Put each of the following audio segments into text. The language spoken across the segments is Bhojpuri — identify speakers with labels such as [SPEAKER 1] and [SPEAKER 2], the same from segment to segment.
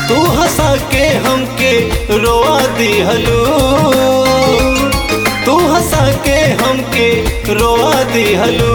[SPEAKER 1] तू हंसा के हमके रोआ दिहलू तू हंसा के हमके रोआ दिहलू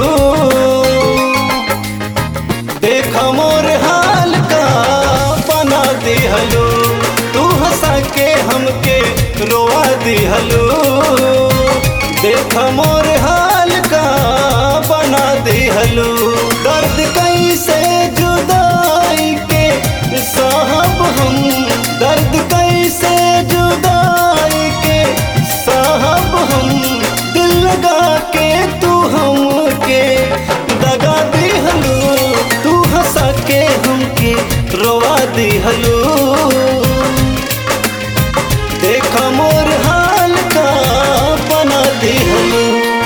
[SPEAKER 1] देख मोर हाल का बना दिहलू तू हंसा के हमके रोआ दिहलू देख मोर हाल का बना दिहलू दर्द कैसे जुदाई के साहब हम दर्द कैसे जुदाई के साहब हम दिल लगा के तू हमके दगा दिहलू तू हंसा के हमके रोवा दिहलू देख मोर हाल का बना दिहलू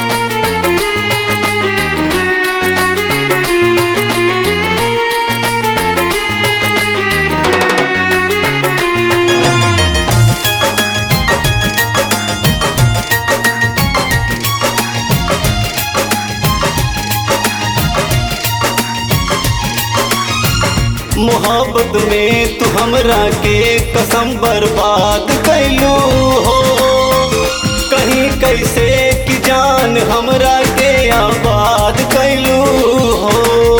[SPEAKER 1] मोहब्बत में तू हमरा के कसम बर्बाद कैलू हो कहीं कैसे कि जान हमरा के आबाद कैलू हो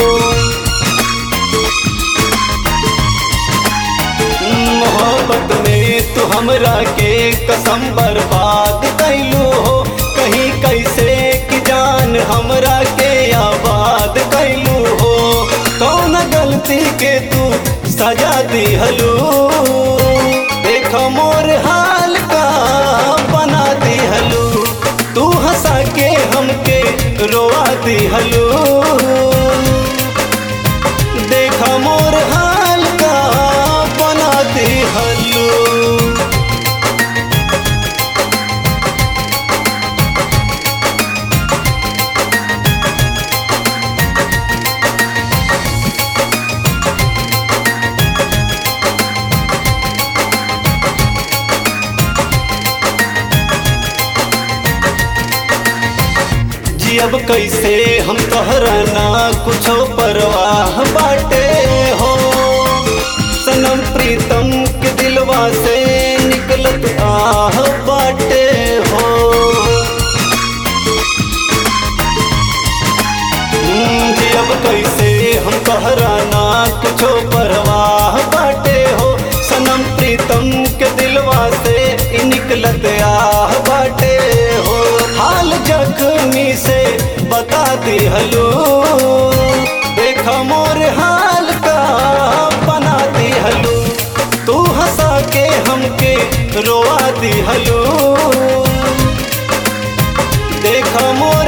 [SPEAKER 1] मोहब्बत में तू हमरा के कसम बर्बाद कैलू हो कहीं कैसे कि जान हमरा के आबाद कैलू हो कौन गलती के तू सजा दिहलू देख मोर हाल का बना दिहलू तू हंसा के हमके रोआ दिहलू देख मोर हाल का बना दिहलू जियब कैसे हम तोहरा ना कुछो परवाह बाटे हो सनम प्रीतम के दिलवा से निकलत आह बाटे हो हम्म, जियब कैसे हम तोहरा ना कुछो परवाह बाटे हो सनम प्रीतम के दिलवा से इ निकलत आह बाटे हो हाल जख्मी से बता दिहलू देख मोर हाल का बना दिहलू तू हंसा के हमके रोआ दिहलू देख मोर